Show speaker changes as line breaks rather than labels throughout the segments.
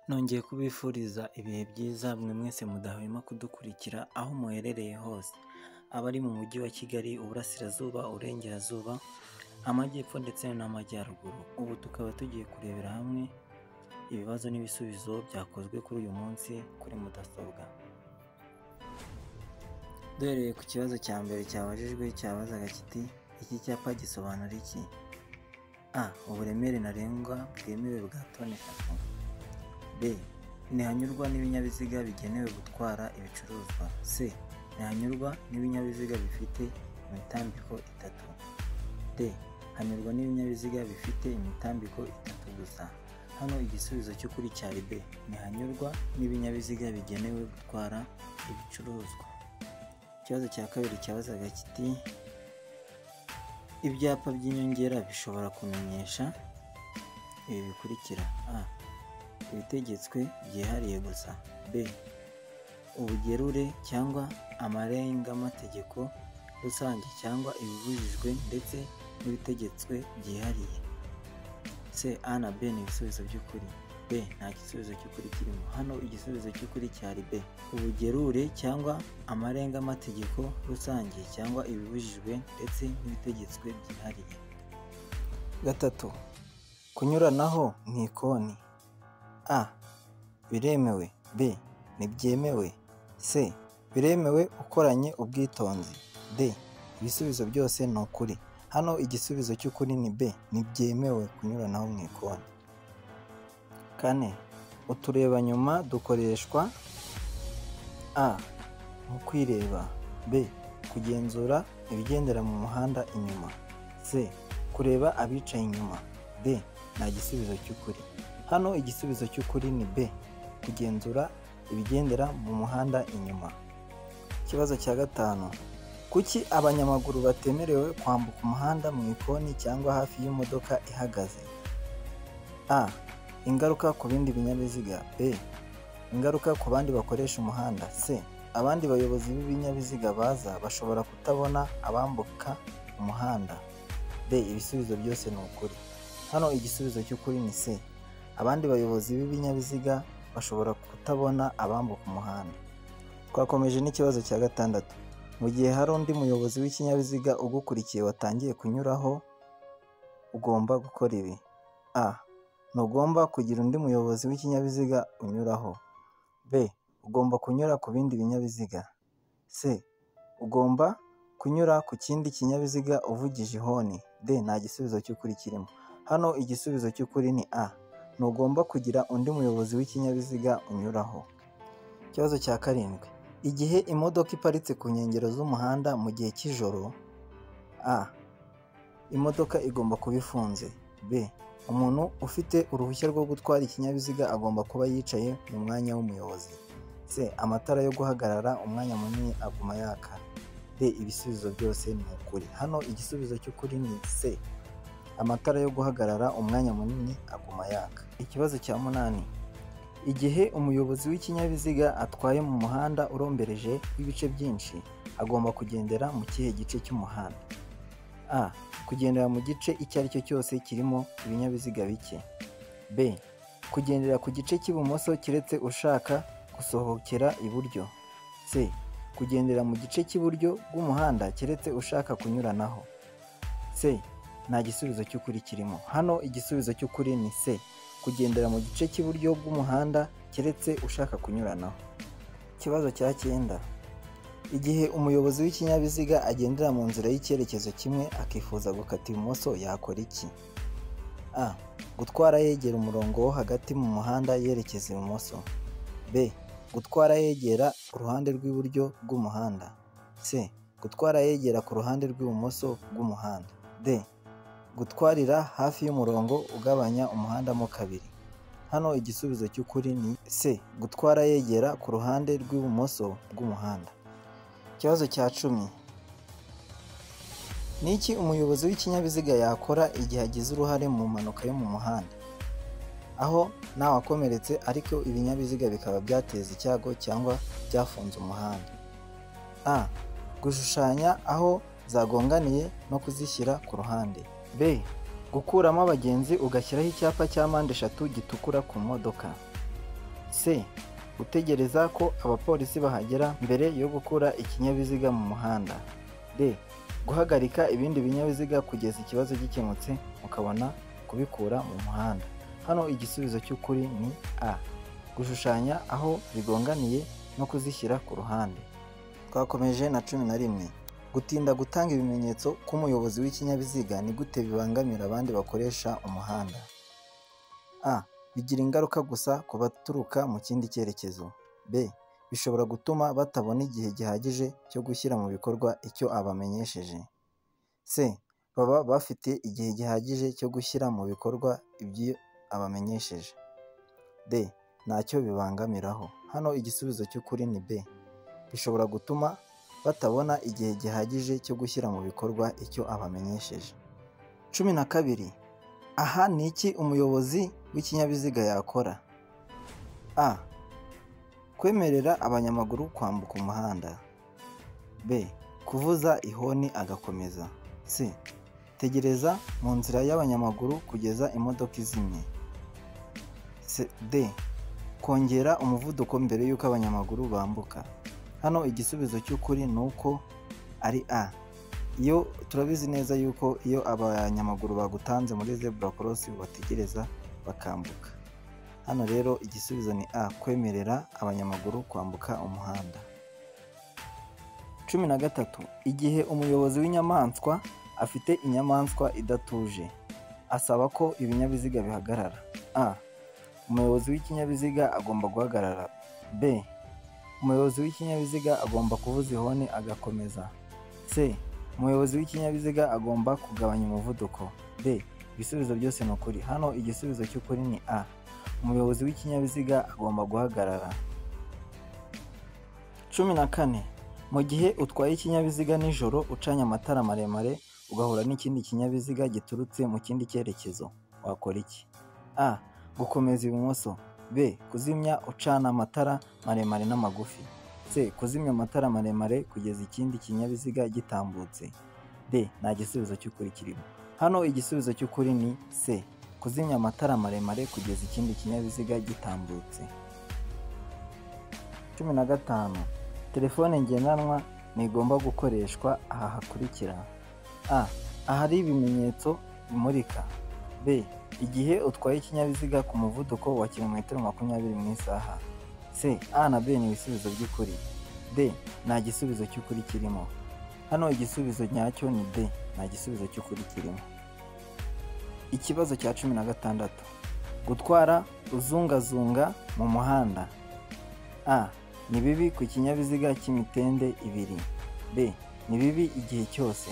Nongeye kubifuriza ibihe byiza mwe mwese mudahwema kudukurikira aho muherereye hose, abari mu mujyi wa Kigali, Uburasirazuba, Uburengerazuba, Amajyepfo ndetse n'Amajyaruguru. Ubu tukaba tugiye kurebera hamwe ibibazo n'ibisubizo byakozwe kuri uyu munsi kuri mudasobwa. Duhereye ku kibazo cya mbere cyabajijwe cyabazaga kiti iki cyapa gisobanura iki? A. Uburemere ntarengwa bwemewe bwa toni eshatu. B. Ntihanyurwa n'ibinyabiziga bigenewe gutwara ibicuruzwa. C. Ntihanyurwa n'ibinyabiziga bifite imitambiko itatu. D. Hanyurwa n'ibinyabiziga bifite imitambiko itatu gusa. Hano igisubizo cy'ukuri cyari B. Ntihanyurwa n'ibinyabiziga bigenewe gutwara ibicuruzwa. Ikibazo cya kabiri cyabazaga kiti ibyapa by'inyongera bishobora kumenyesha ibi bikurikira a ibitegetswe byihariye gusa b ubugerure cyangwa amarengategeko rusange cyangwa ibibujijwe ndetse n'ibitegetswe byihariye c a na b ni ibisubizo by'ukuri b nta gisubizo cy'ukuri kirimo hano igisubizo cy'ukuri cyari b ubugerure cyangwa amarengategeko rusange cyangwa ibibujijwe ndetse n'ibitegetswe byihariye gatatu kunyuranaho mu ikoni a biremewe b ntibyemewe c biremewe ukoranye ubwitonzi d ibisubizo byose ni ukuri hano igisubizo cy'ukuri ni b ntibyemewe kunyuranaho mu ikoni kane uturebanyuma dukoreshwa a mu kwireba b kugenzura ibigendera mu muhanda inyuma c kureba abicaye inyuma d nta gisubizo cy'ukuri hano igisubizo cy'ukuri ni b kugenzura ibigendera mu muhanda inyuma ikibazo cya gatanu kuki abanyamaguru batemerewe kwambuka umuhanda mu ikoni cyangwa hafi y'imodoka ihagaze a ingaruka ku bindi binyabiziga b ingaruka ku bandi bakoresha umuhanda c abandi bayobozi b'ibinyabiziga baza bashobora kutabona abambuka umuhanda d ibisubizo byose ni ukuri hano igisubizo cy'ukuri ni c abandi bayobozi b'ibinyabiziga bashobora kutabona abambuka umuhanda twakomeje n'ikibazo cya gatandatu mu gihe hari undi muyobozi w'ikinyabiziga ugukurikiye watangiye kunyuraho ugomba gukora ibi a ntugomba kugira undi muyobozi w'ikinyabiziga unyuraho b ugomba kunyura ku bindi binyabiziga c ugomba kunyura ku kindi kinyabiziga uvugije ihoni d nta gisubizo cy'ukuri kirimo hano igisubizo cy'ukuri ni a ntugomba kugira undi muyobozi w'ikinyabiziga unyuraho ikibazo cya karindwi igihe imodoka iparitse ku nkengero z'umuhanda mu gihe cy'ijoro a imodoka igomba kuba ifunze b umuntu ufite uruhushya rwo gutwara ikinyabiziga agomba kuba yicaye mu mwanya w'umuyobozi c amatara yo guhagarara umwanya munini aguma yaka d ibisubizo byose ni ukuri hano igisubizo cy'ukuri ni c amatara yo guhagarara umwanya munini aguma yaka ikibazo cya munani igihe umuyobozi w'ikinyabiziga atwaye mu muhanda urombereje w'ibice byinshi agomba kugendera mu kihe gice cy'umuhanda a kugendera mu gice icyo ari cyo cyose kirimo ibinyabiziga bike b kugendera ku gice cy'ibumoso keretse ushaka gusohokera iburyo c kugendera mu gice cy'iburyo bw'umuhanda keretse ushaka kunyuranaho c nta gisubizo cy'ukuri kirimo hano igisubizo cy'ukuri ni c kugendera mu gice cy'iburyo bw'umuhanda keretse ushaka kunyuranaho ikibazo cya cyenda igihe umuyobozi w'ikinyabiziga agendera mu nzira y'icyerekezo kimwe akifuza gukata ibumoso yakora iki a gutwara yegera umurongo wo hagati mu muhanda yerekeza ibumoso b gutwara yegera uruhande rw'iburyo bw'umuhanda c gutwara yegera ku ruhande rw'ibumoso bw'umuhanda d gutwarira hafi y'umurongo ugabanya umuhanda mo kabiri hano igisubizo cy'ukuri ni c gutwara yegera ku ruhande rw'ibumoso bw'umuhanda ikibazo cya cumi ni iki umuyobozi w'ikinyabiziga yakora igihe agize uruhare mu mpanuka yo mu muhanda aho ntawakomeretse ariko ibinyabiziga bikaba byateza icyago cyangwa byafunze umuhanda a gushushanya aho zagonganiye no kuzishyira ku ruhande b gukuramo abagenzi ugashyiraho icyapa cya mpande eshatu gitukura ku modoka c gutegereza ko abapolisi bahagera mbere yo gukura ikinyabiziga mu muhanda d guhagarika ibindi binyabiziga kugeza ikibazo gikemutse mukabona kubikura mu muhanda hano igisubizo cy'ukuri ni a gushushanya aho bigonganiye no kuzishyira ku ruhande twakomeje na cumi na rimwe gutinda gutanga ibimenyetso k'umuyobozi w'ikinyabiziga ni gute bibangamira abandi bakoresha umuhanda a bigira ingaruka gusa ku baturuka mu kindi cyerekezo b bishobora gutuma batabona igihe gihagije cyo gushyira mu bikorwa icyo abamenyesheje c baba bafite igihe gihagije cyo gushyira mu bikorwa ibyo abamenyesheje d ntacyo bibangamiraho hano igisubizo cy'ukuri ni b bishobora gutuma batabona igihe gihagije cyo gushyira mu bikorwa icyo abamenyesheje cumi na kabiri aha ni iki umuyobozi w'ikinyabiziga yakora a kwemerera abanyamaguru kwambuka umuhanda b kuvuza ihoni agakomeza c tegereza mu nzira y'abanyamaguru kugeza imodoka izimye C- d kongera umuvuduko mbere y'uko abanyamaguru bambuka hano igisubizo cy'ukuri ni uko ari a iyo turabizi neza yuko iyo abanyamaguru bagutanze muri zebura korosi bategereza bakambuka hano rero igisubizo ni a kwemerera abanyamaguru kwambuka umuhanda cumi na gatatu igihe umuyobozi w'inyamaswa afite inyamaswa idatuje asaba ko ibinyabiziga bihagarara a umuyobozi w'ikinyabiziga agomba guhagarara b umuyobozi w'ikinyabiziga agomba kuvuza ihoni agakomeza c umuyobozi w'ikinyabiziga agomba kugabanya umuvuduko d ibisubizo byose ni ukuri hano igisubizo cy'ukuri ni a umuyobozi w'ikinyabiziga agomba guhagarara cumi na kane mu gihe utwaye ikinyabiziga nijoro ucanye amatara maremare ugahura n'ikindi kinyabiziga giturutse mu kindi cyerekezo wakora iki a gukomeza ibumoso b kuzimya ucana amatara maremare n'amagufi c kuzimya amatara maremare kugeza ikindi kinyabiziga gitambutse d nta gisubizo cy'ukuri kirimo hano igisubizo cy'ukuri ni c kuzimya amatara maremare kugeza ikindi kinyabiziga gitambutse cumi na gatanu telefone ngendanwa ntigomba gukoreshwa aha hakurikira a ahari ibimenyetso bimurika b igihe utwaye ikinyabiziga ku muvuduko wa kilometero makumyabiri mu isaha c a na b ni ibisubizo by'ukuri d nta gisubizo cy'ukuri kirimo hano igisubizo nyacyo ni d nta gisubizo cy'ukuri kirimo ikibazo cya cumi na gatandatu gutwara uzungazunga mu muhanda a ni bibi ku kinyabiziga cy'imitende ibiri b ni bibi igihe cyose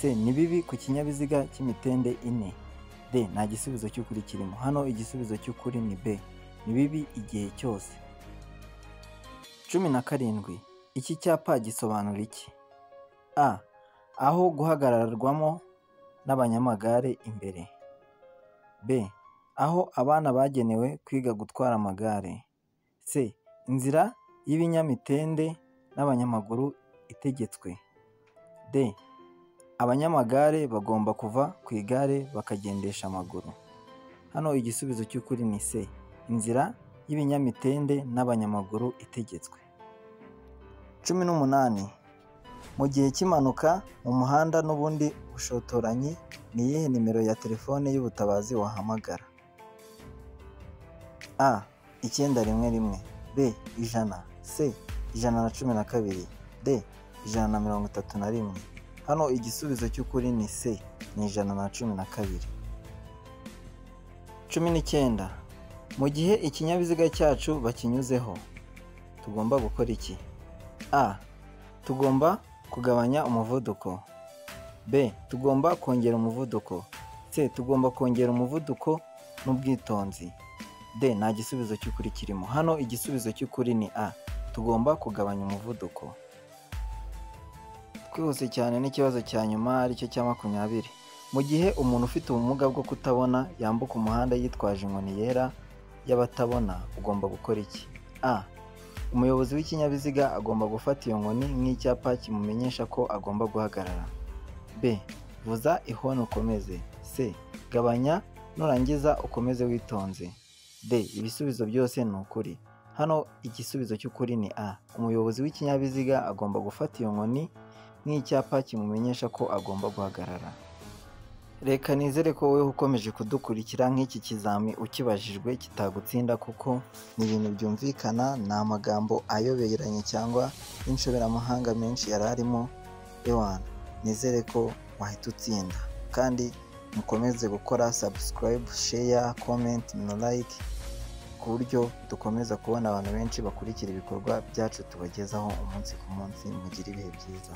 c ni bibi ku kinyabiziga cy'imitende ine d nta gisubizo cy'ukuri kirimo hano igisubizo cy'ukuri ni b ni bibi igihe cyose cumi na karindwi iki cyapa gisobanura iki a aho guhagararwamo n'abanyamagare imbere b aho abana bagenewe kwiga gutwara amagare c inzira y'ibinyamitende n'abanyamaguru itegetswe d abanyamagare bagomba kuva ku igare bakagendesha amaguru hano igisubizo cy'ukuri ni c inzira y'ibinyamitende n'abanyamaguru itegetswe cumi n'umunani mu gihe cy'impanuka mu muhanda n'ubundi bushotoranyi ni iyihe nimero ya telefone y'ubutabazi wahamagara a icyenda rimwe rimwe b ijana c ijana na cumi na kabiri d ijana na mirongo itatu na rimwe hano igisubizo cy'ukuri ni c ni ijana na cumi na kabiri cumi n'icyenda mu gihe ikinyabiziga cyacu bakinyuzeho tugomba gukora iki a tugomba kugabanya umuvuduko b tugomba kongera umuvuduko c tugomba kongera umuvuduko n'ubwitonzi d nta gisubizo cy'ukuri kirimo hano igisubizo cy'ukuri ni a tugomba kugabanya umuvuduko twihuse cyane n'ikibazo cya nyuma aricyo cya makumyabiri mu gihe umuntu ufite ubumuga bwo kutabona yambuka umuhanda yitwaje inkoni yera y'abatabona ugomba gukora iki a umuyobozi w'ikinyabiziga agomba gufata iyo nkoni nk'icyapa kimumenyesha ko agomba guhagarara b vuza ihoni ukomeze c gabanya nurangiza ukomeze witonze d ibisubizo byose ni ukuri hano igisubizo cy'ukuri ni a umuyobozi w'ikinyabiziga agomba gufata iyo nkoni nk'icyapa kimumenyesha ko agomba guhagarara reka nizere ko wowe ukomeje kudukurikira nk'iki kizami ukibajijwe kitagutsinda kuko ni ibintu byumvikana ni amagambo ayoberanye cyangwa inshoberamahanga menshi yari arimo ewana nizere ko wahita utsinda kandi mukomeze gukora sabusikarayibu sheya komenti na layike ku buryo dukomeza kubona abantu benshi bakurikira ibikorwa byacu tubagezaho umunsi ku munsi mugire ibihe byiza